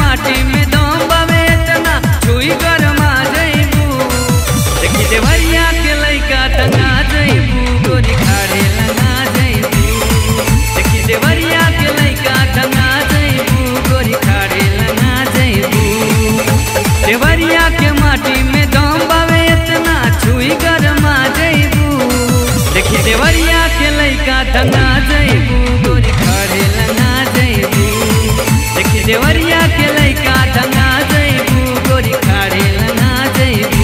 माटी में दम बावे इतना छुई गरमा जइबू देखी देवरिया के लइका टंगा जइबू गोरी खाड़े लगा जइबू देखी देवरिया के लइका टंगा जइबू गोरी खाड़े लगा जइबू देवरिया के माटी में दम बावे इतना छुई गरमा जइबू देखी देवरिया के लइका टंगा जइबू गोरी खाड़े लगा जइबू देखी देवरिया के लइका टंगा जइबू गोरी खाड़े लगा जइबू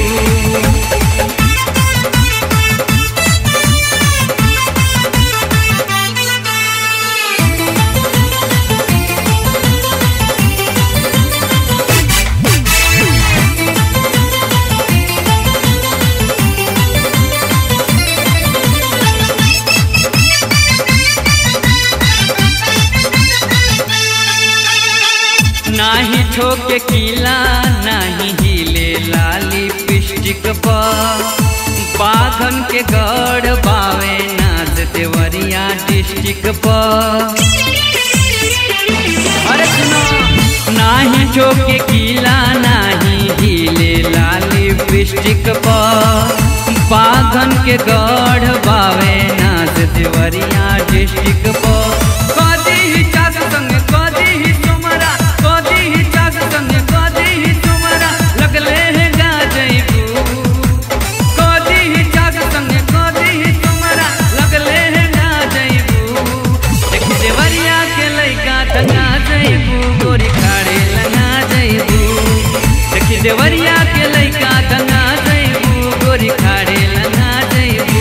नाही ठोके किला नाही हिले लाली पिस्टिक पर बाघन के गढ़ बावे नाच देवरिया डिस्ट्रिक्ट पर अरे सुनो नाही ठोके किला नाही हिले लाली पिस्टिक पर बाघन के गढ़ बावे नाच देवरिया डिस्ट्रिक्ट पर कदी ही चास संग कदी ही तुमरा कदी ही चास संग कदी ही तुमरा लगले है गा जइबू कदी ही चास संग कदी ही तुमरा लगले है गा जइबू देखी देवरिया के लइका टंगा जइबू गोरी खाड़े लगा जइबू देखी देवरिया के लइका टंगा जइबू गोरी खाड़े लगा जइबू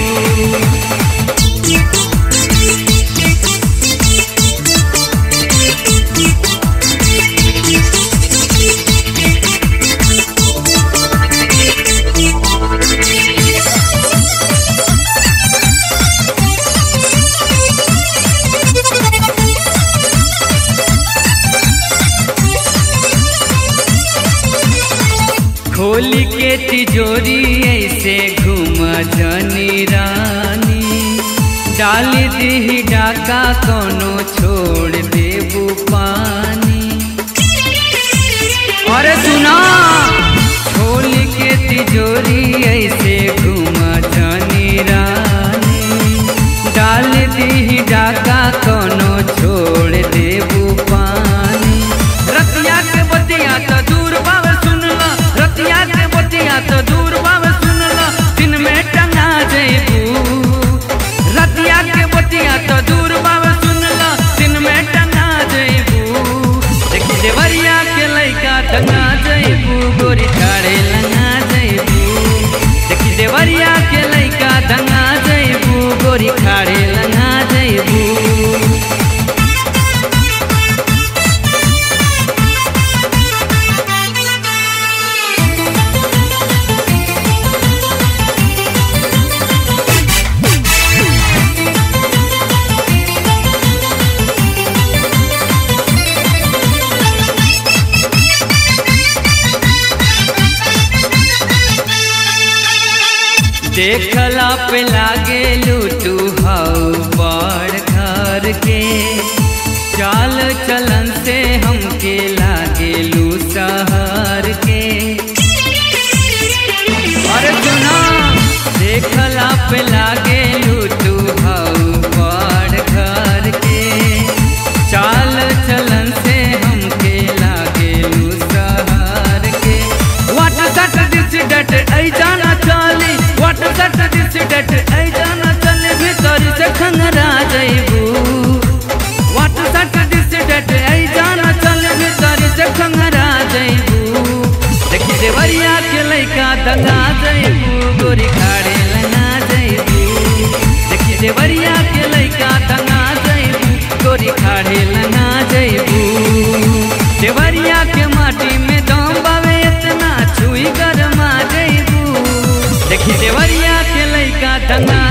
खोली के तिजोरी ऐसे घूम जनी रानी डाली दी डाका कोनो छोड़ देबू पानी अरे सुना खोली के तिजोरी ऐसे घूम जनी रानी डाली दी डाका कोनो छोड़ देबू पानी रतिया के बतिया तो दूर बावे सुनला रतिया के बतिया तो दूर बावे सुनला दिन में टंगा जइबू रतिया के बतिया तो दूर बावे सुनला दिन में टंगा जइबू देखी देवरिया के लइका टंगा जइबू गोरी ठाड़े लगा जइबू देखी देवरिया के लइका टंगा जइबू गोरी खाड़े लगा जइबू देखला पे लागे लूटू हाउ बड़ घर के चाल चलन से हमके लागे लू शहर के अरे सुना देखला पे लागे लूटू हाउ बड़ घर के चाल चलन से हमके लागे लू शहर के वाट सट दिस डट ऐ जाना चाली वाट सट दिस डट ऐ जाना चले भीतर से खंगरा जइबू वाट सट दिस डट ऐ जाना चले भीतर से खंगरा जइबू देखी देवरिया के लइका दंगा जइबू गोरी खाड़े लगा जइबू देखी देवरिया के लइका दंगा जइबू गोरी खाड़े लगा जइबू देवरिया के माटी में दम बावे इतना छुई गरमा जइबू देखी देवरिया के लइका टंगा